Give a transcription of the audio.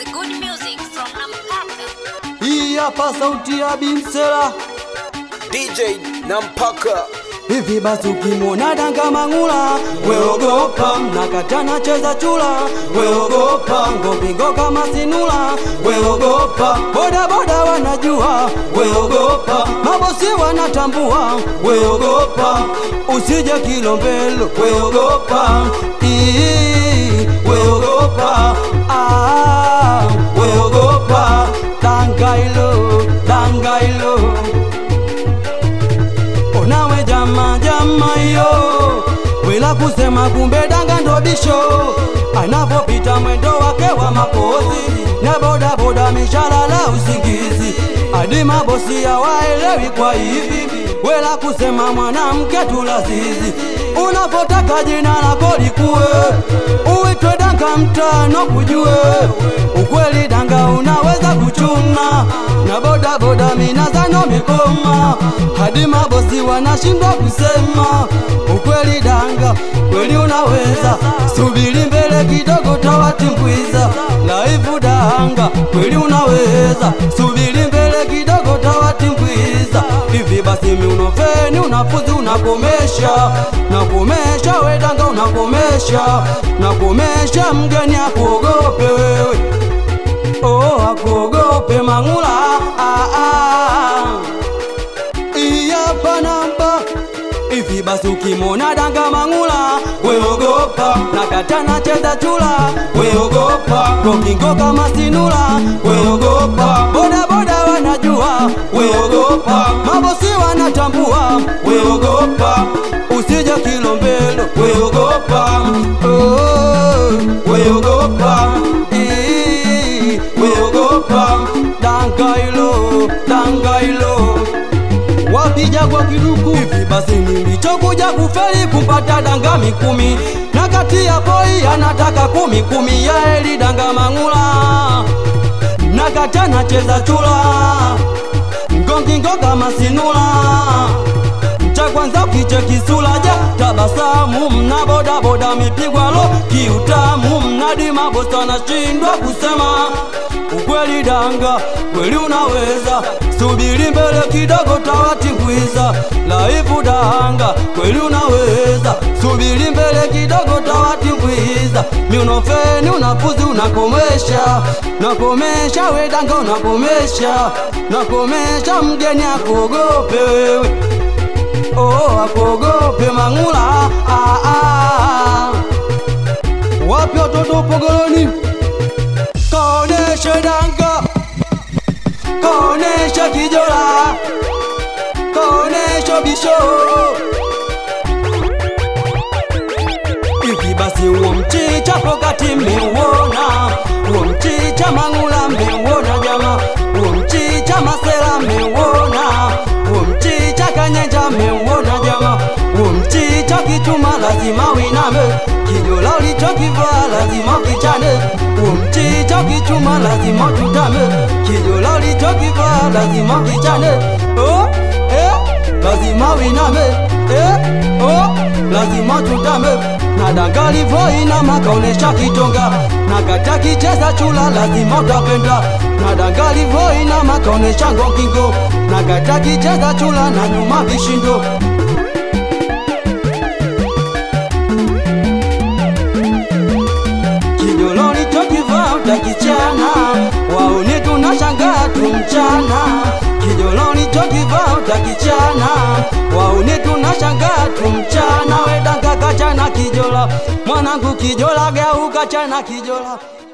The good music from Nampaka. Hii hapa sauti ya Bimsela. DJ Nampaka Hivi basi ukimwona danga mang'ula, weogopa, nakatana cheza chula, weogopa, ngopingo kama sinula, weogopa, boda boda wanajua, weogopa, mabosi wanatambua, weogopa, usije kilombelo, weogopa, Ii, weogopa, ah, weogopa, danga ilo, danga ilo onawe jama jama iyo wila kusema kumbe danga ndo bisho anavopita mwendo wake wa mapozi na bodaboda mishalala usingizi hadi mabosi hawaelewi kwa hivi wela kusema mwanamke tulazizi unapotaka jina lako likuwe uitwe danga mtano kujue ukweli danga unaweza kuchuna na bodaboda minazano mikoma hadi mabosi wanashindwa kusema ukweli danga kweli unaweza subiri mbele kidogo tawatimbwiza laivu danga kweli unaweza subiri mbele kidogo tawatimbwiza hivi basi miunofeni unafuzi unakomesha nakomesha wedanga unakomesha nakomesha mgeni akuogope wewe oh, akuogope mang'ula ah, ah. iyapa namba hivi basi ukimwona danga mang'ula weogopa nakatana cheza chula weogopa kokingo kama sinula weogopa bodaboda wanajua weogopa mabosi wanatambua weogopa usije kilombelo weogopa oh, weogopa Ii, weogopa danga ilo danga ilo wapija kwa kiduku hivi basi nilichokuja kufeli kupata danga mikumi na kati ya poi anataka kumi kumi ya eli danga mang'ula na kata nacheza chula ngongingo kama sinula cha kwanza ukiche kisulaja tabasamu mna bodaboda mipigwalo kiutamu mnadi mabosi anashindwa kusema ukweli danga kweli unaweza subiri mbele kidogo tawatimbwiza laivu danga kweli unaweza subiri mbele kidogo tawatimbwiza miunofeni unafuzi unakomesha nakomesha wedanga unakomesha nakomesha mgeni akuogope wewe oh, akuogope mang'ula ah, ah. wapi watoto pogoloni kaoneshe danga kaoneshe kijola kaoneshe bisho hivi basi uo mchicha pokati mmeuona uo mchicha mang'ula mmeuona jama uo mchicha masela mmeuona uo mchicha kanyenja mmeuona jama uo mchicha kichuma lazima winame kijola ulichokivaa lazima kichane uo mchicha kichuma lazima tutame kijola ulichokivaa lazima kichane oh, eh, lazima winame eh, oh, lazima tutame na danga livoinama kaonesha kitonga na kata kicheza chula lazima utapenda na danga livoinama kaonesha ngongingo na kata kicheza chula na nyuma vishindo kijoloni chokivaa utakichana wauni tunashangaa tumchana kijoloni chokivaa utakichana wauni tunashangaa tumchana wedanga kachana kijola mwanangu kijola geuka chana kijola